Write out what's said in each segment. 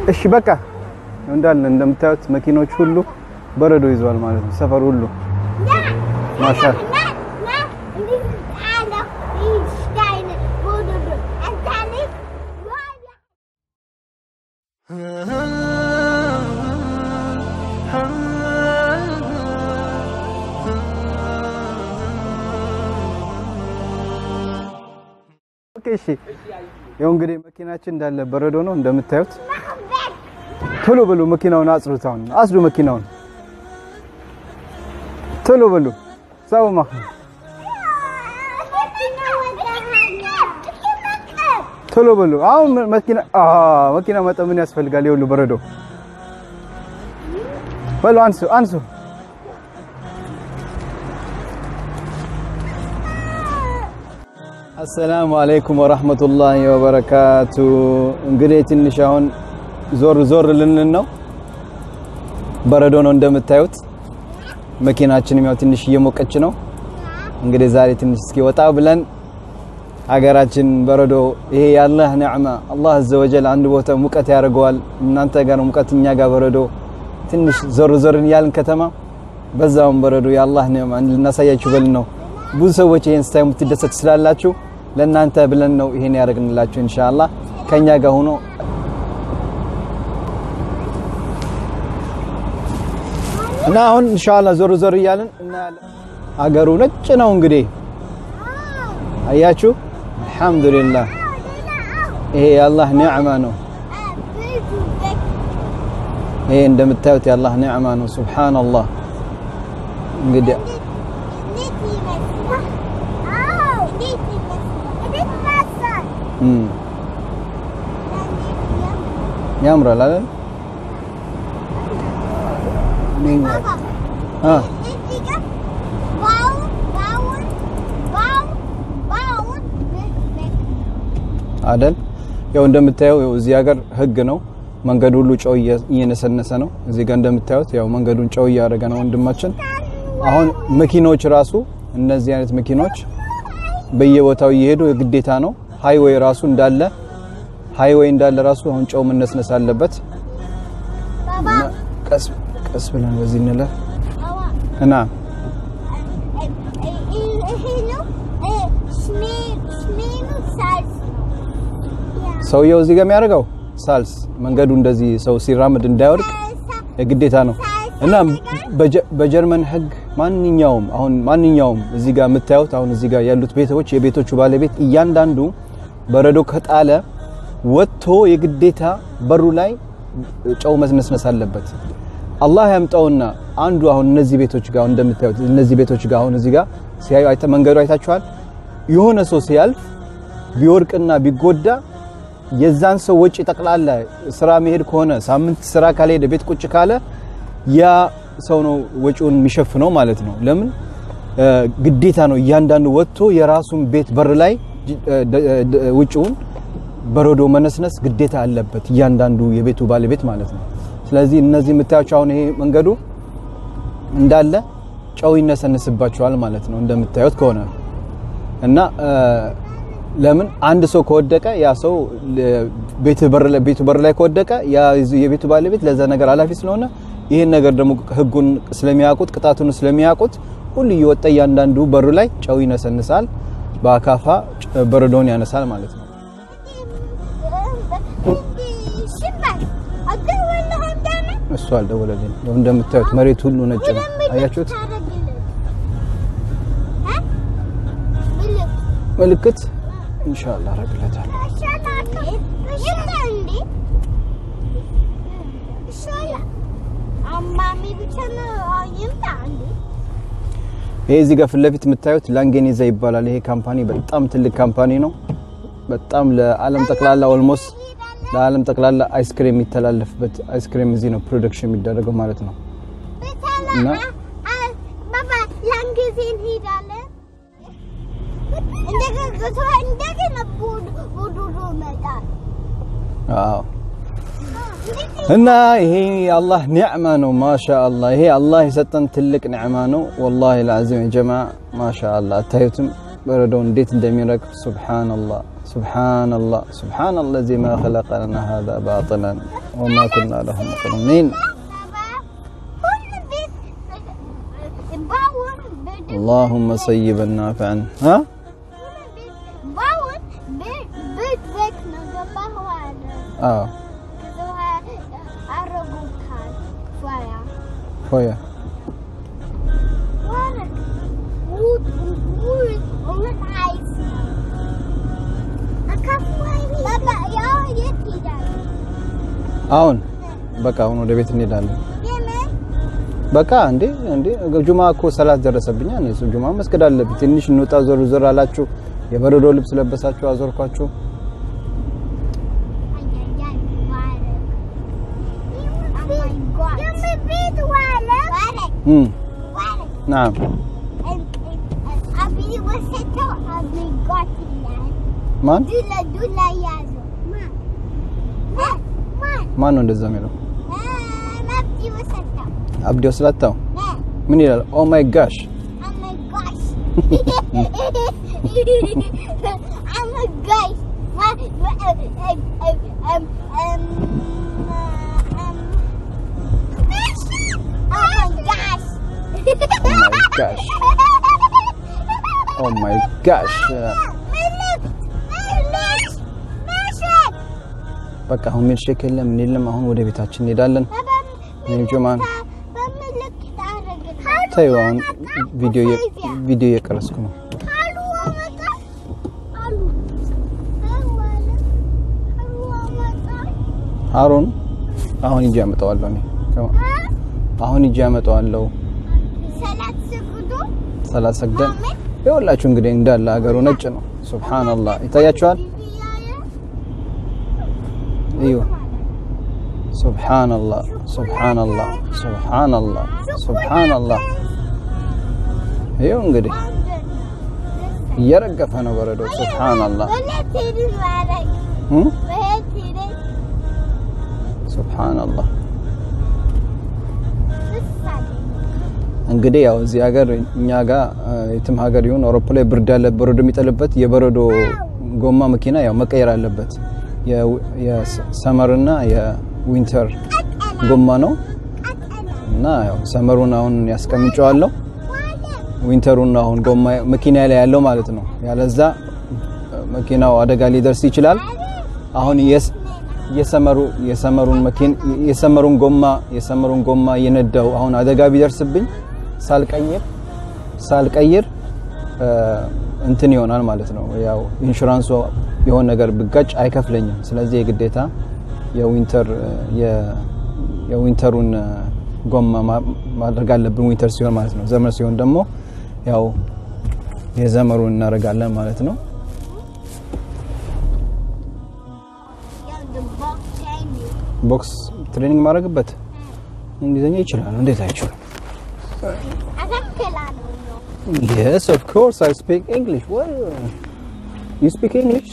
እሺ በቃ እንዳለ እንደምታዩት መኪኖች ሁሉ በረዶ ይዘዋል ማለት ነው። ሰፈር ሁሉ ማሻል ኦኬ እሺ። ያው እንግዲህ መኪናችን እንዳለ በረዶ ነው እንደምታዩት። ቶሎ በሉ መኪናውን አጽዱት። አሁን አጽዱ መኪናውን ቶሎ በሉ ሰው ማህ ቶሎ በሉ አሁን መኪና አ መኪና መጠ ምን ያስፈልጋል? ይኸውልህ በረዶ በሉ አንሱ አንሱ። አሰላሙ አለይኩም ወራህመቱላሂ ወበረካቱ። እንግዲህ ትንሽ አሁን ዞር ዞር ልንል ነው። በረዶ ነው እንደምታዩት። መኪናችንም ያው ትንሽ እየሞቀች ነው። እንግዲህ ዛሬ ትንሽ እስኪ ወጣ ብለን ሀገራችን በረዶ ይሄ የአላህ ኒዕማ አላህ አዘወጀል አንድ ቦታ ሙቀት ያደርገዋል። እናንተ ጋር ሙቀት፣ እኛ ጋር በረዶ። ትንሽ ዞር ዞር እያልን ከተማ በዛውም በረዶ የአላህ ኒዕማ ልናሳያችሁ በልን ነው። ብዙ ሰዎች ይሄን ስታዩ የምትደሰት ስላላችሁ ለእናንተ ብለን ነው ይሄን ያደርግንላችሁ። ኢንሻአላህ ከኛ ጋር ሆኖ እና አሁን ኢንሻአላህ ዞር ዞር እያልን እናያለን። አገሩ ነጭ ነው እንግዲህ አያችሁ። አልሐምዱሊላህ ይሄ የአላህ ኒዕማ ነው። ይሄ እንደምታዩት የአላህ ኒዕማ ነው። ሱብሃንአላህ እንግዲህ ያምራል አይደል? አይደል? ያው እንደምታየው ያው እዚህ ሀገር ህግ ነው። መንገዱ ሁሉ ጨው እየነሰነሰ ነው። እዚህ ጋር እንደምታዩት ያው መንገዱን ጨው እያደረገ ነው ወንድማችን። አሁን መኪኖች ራሱ እነዚህ አይነት መኪኖች በየቦታው እየሄዱ የግዴታ ነው። ሃይዌይ ራሱ እንዳለ ሃይዌይ እንዳለ ራሱ አሁን ጨው መነስነስ አለበት። ቀስ ቀስ ብለን በዚህ እንለፍ እና ሰውየው እዚህ ጋር የሚያደርገው ሳልስ መንገዱ እንደዚህ ሰው ሲራመድ እንዳይወድቅ የግዴታ ነው እና በጀርመን ህግ ማንኛውም አሁን ማንኛውም እዚህ ጋር የምታዩት አሁን እዚህ ጋር ያሉት ቤቶች የቤቶቹ ባለቤት እያንዳንዱ በረዶ ከጣለ ወጥቶ የግዴታ በሩ ላይ ጨው መስነስነስ አለበት። አላህ ያምጣውና አንዱ አሁን እነዚህ ቤቶች ጋር እንደምታዩት እነዚህ ቤቶች ጋር አሁን እዚህ ጋር ሲያዩ መንገዱ አይታችኋል። የሆነ ሰው ሲያልፍ ቢወርቅና ቢጎዳ የዛን ሰው ወጪ ጠቅላላ ስራ መሄድ ከሆነ ሳምንት ስራ ካልሄደ ቤት ቁጭ ካለ ያ ሰው ነው ወጪውን የሚሸፍነው ማለት ነው። ለምን ግዴታ ነው እያንዳንዱ ወጥቶ የራሱን ቤት በር ላይ ውጭውን በረዶ መነስነስ ግዴታ አለበት እያንዳንዱ የቤቱ ባለቤት ማለት ነው። ስለዚህ እነዚህ የምታያቸው አሁን ይሄ መንገዱ እንዳለ ጨው ይነሰንስባቸዋል ማለት ነው እንደምታዩት ከሆነ እና ለምን አንድ ሰው ከወደቀ ያ ሰው ቤቱ በር ላይ ቤቱ በር ላይ ከወደቀ ያ የቤቱ ባለቤት ለዛ ነገር ኃላፊ ስለሆነ ይሄን ነገር ደግሞ ህጉን ስለሚያውቁት ቅጣቱን ስለሚያውቁት ሁሉ እየወጣ እያንዳንዱ በሩ ላይ ጨው ይነሰንሳል፣ በአካፋ በረዶውን ያነሳል ማለት ነው። እሱ አልደወለልኝ። እንደምታዩት መሬት ሁሉ ነጭ ነው። አያችሁት? ምልክት ኢንሻአላህ አረግለታለሁ። ይሄ እዚህ ጋር ፊት ለፊት የምታዩት ላንጌኒዛ ይባላል። ይሄ ካምፓኒ በጣም ትልቅ ካምፓኒ ነው። በጣም ለዓለም ጠቅላላ ኦልሞስት ለዓለም ጠቅላላ አይስክሬም የሚተላለፍበት አይስክሬም እዚህ ነው ፕሮዳክሽን የሚደረገው ማለት ነው። እና አዎ እና ይሄ የአላህ ኒዕማ ነው። ማሻአላህ ይሄ አላህ የሰጠን ትልቅ ኒዕማ ነው። ወላሂ ለአዚም ጀማ ማሻአላህ አታዩትም? በረዶ እንዴት እንደሚረግፍ ሱብሓነላህ ሱብሓነላህ ሱብሓነላህ ለዚ ማ ኸለቀ ለና ሃዛ ባጢለን ወማ ኩና ለሁ ሙቅሪኒን اللهم صيبا نافعا ها اه شويه አሁን በቃ አሁን ወደ ቤት እንሄዳለን። በቃ እንዴ እንዴ ጁማ እኮ ሰላት ደረሰብኛ። እኔ እሱ ጁማ መስገድ አለብኝ። ትንሽ እንውጣ ዞር ዞር አላችሁ። የበረዶ ልብስ ለበሳችሁ፣ አዞርኳችሁ። እም ናም ማን ማን ነው እንደዛ የሚለው? አብዲ ወስላታው ምን ይላል? ኦ ማይ ጋሽ ጋሽ ኦ ማይ ጋሽ በቃ አሁን ሚልሼክ የለም ምን የለም። አሁን ወደ ቤታችን እንሄዳለን። እኔም ጁማን ተይው፣ አሁን ቪዲዮ ቪዲዮ እየቀረስኩ ነው። አሮን አሁን ሂጅ አመጣዋለሁ። እኔ አሁን ሂጅ አመጣዋለሁ። ሰላት ሰግደን ይኸውላችሁ እንግዲህ እንዳለ ሀገሩ ነጭ ነው። ሱብሃንአላህ ይታያችኋል። እዩ ሱብሃንአላህ ሱብሃንአላህ ሱብሃንአላህ ሱብሃንአላህ። ይኸው እንግዲህ እየረገፈ ነው በረዶ። ሱብሃንአላህ ሱብሃንአላህ። እንግዲህ ያው እዚህ ሀገር እኛ ጋር የትም ሀገር ይሁን አውሮፓ ላይ ብርድ ያለ በረዶ የሚጠልበት የበረዶ ጎማ መኪና ያው መቀየር አለበት። የሰመርና የዊንተር ጎማ ነው እና ያው ሰመሩን አሁን ያስቀምጨዋለሁ ዊንተሩን አሁን ጎማ መኪና ላይ ያለው ማለት ነው። ያለዛ መኪናው አደጋ ሊደርስ ይችላል። አሁን የሰመሩ የሰመሩን መኪና የሰመሩን ጎማ የሰመሩን ጎማ የነዳው አሁን አደጋ ቢደርስብኝ ሳልቀይር ሳልቀይር እንትን ይሆናል ማለት ነው። ያው ኢንሹራንሱ የሆነ ነገር ብጋጭ አይከፍለኝም። ስለዚህ የግዴታ የዊንተር የዊንተሩን ጎማ ማድረግ አለብን። ዊንተር ሲሆን ማለት ነው። ዘመር ሲሆን ደግሞ ያው የዘመሩን እናደርጋለን ማለት ነው። ቦክስ ትሬኒንግ ማድረግበት እንግሊዝኛ ይችላል። እንዴት አይችልም? Yes, of course I speak English. What? You speak English?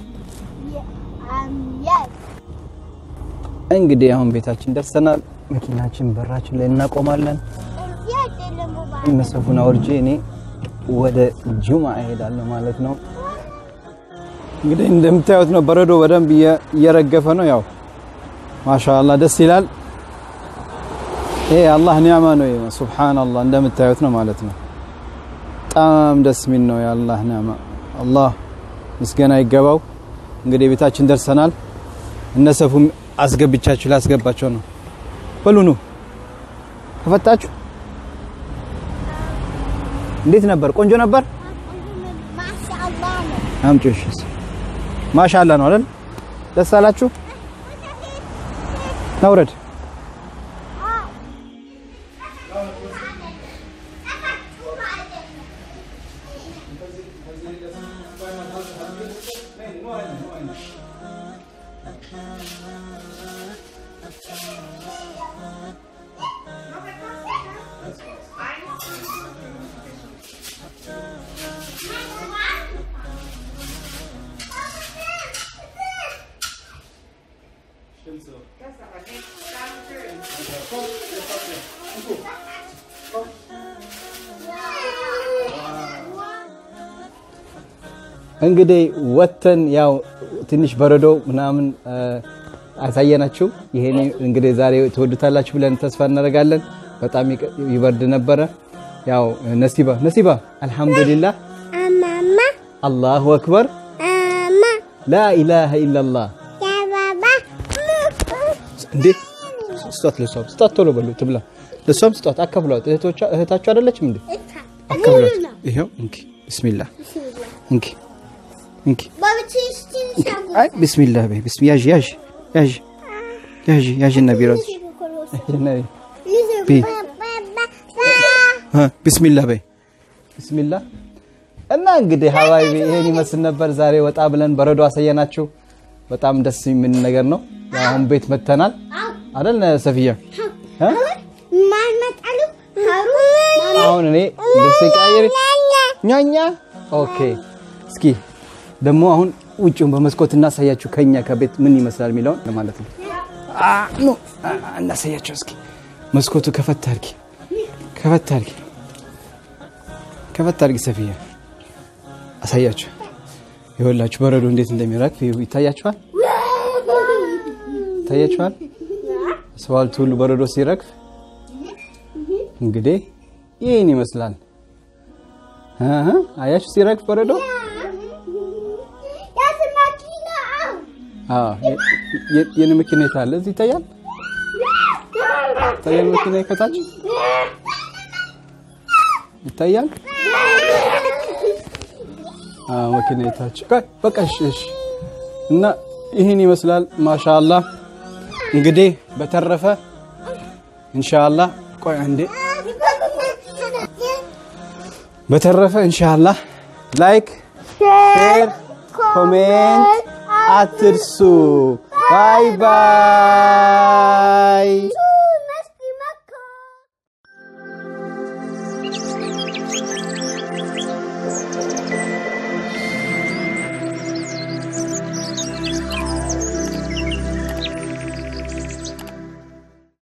እንግዲህ አሁን ቤታችን ደርሰናል። መኪናችን በራችን ላይ እናቆማለን። እነሰፉን አውርጄ እኔ ወደ ጁማ እሄዳለሁ ማለት ነው። እንግዲህ እንደምታዩት ነው፣ በረዶ በደንብ እየረገፈ ነው። ያው ማሻአላህ ደስ ይላል። ይሄ አላህ ኒዕማ ነው። ሱብሃንአላህ እንደምታዩት ነው ማለት ነው። በጣም ደስ የሚል ነው የአላህ ኒዕማ። አላህ ምስጋና ይገባው። እንግዲህ ቤታችን ደርሰናል። እነሰፉም አስገብቻችሁ ላስገባቸው ነው። በሉ ኑ ከፈታችሁ። እንዴት ነበር? ቆንጆ ነበር። አምጪው። እሺ ማሻአላ ነው አይደል? ደስ አላችሁ? ናውረድ እንግዲህ ወተን ያው ትንሽ በረዶ ምናምን አሳየናችሁ። ይሄን እንግዲህ ዛሬ ትወዱታላችሁ ብለን ተስፋ እናደርጋለን። በጣም ይበርድ ነበረ። ያው ነሲባ ነሲባ አልሐምዱሊላህ አማማ አላሁ አክበር አማ ላኢላሃ ኢላላህ ያባባ እንዴ ስጧት፣ ለሷም ስጧት፣ ቶሎ በሉ ትብላ። ለሷም ስጧት፣ አካፍሏት። እህቶቿ እህታችሁ አይደለችም እንዴ? አካፍሏት። ይሄው እንኪ ቢስሚላህ እንኪ እንኪ አይ ቢስሚላህ በይ ቢስሚ ያዥ ያዥ ያዥ ያዥ ያዥ እና ቢሮዝ ቢ ቢስሚላህ በይ ቢስሚላህ እና እንግዲህ ሀባይቢ ይሄን ይመስል ነበር። ዛሬ ወጣ ብለን በረዶ አሳየናችሁ። በጣም ደስ የሚል ነገር ነው። ያው አሁን ቤት መተናል አይደል ሰፊያ? እ? አሁን እኔ ልብሴ ቀያየር ኛኛ ኦኬ። እስኪ ደግሞ አሁን ውጭውን በመስኮት እናሳያችሁ ከኛ ከቤት ምን ይመስላል የሚለውን ለማለት ነው። አ ኖ አ- እናሳያችሁ እስኪ መስኮቱ ከፈት አድርጊ፣ ከፈት አድርጊ፣ ከፈት አድርጊ ሰፊያ አሳያችሁ። ይኸውላችሁ በረዶ እንዴት እንደሚረግፍ ይኸው ይታያችኋል፣ ይታያችኋል። አስፋልቱ ሁሉ በረዶ ሲረግፍ እንግዲህ ይህን ይመስላል። እህ አያችሁ ሲረግፍ በረዶ አዎ የ- የ- የኔ መኪና የት አለ? እዚህ ይታያል። ይታያል መኪና ከታች ይታያል። አዎ መኪና የታች ቆይ በቃ እሺ እሺ። እና ይህን ይመስላል። ማሻአላህ እንግዲህ በተረፈ ኢንሻአላህ ቆይ አንዴ በተረፈ ኢንሻአላህ ላይክ ሼር ኮሜንት አትርሱ። ባይ ባይ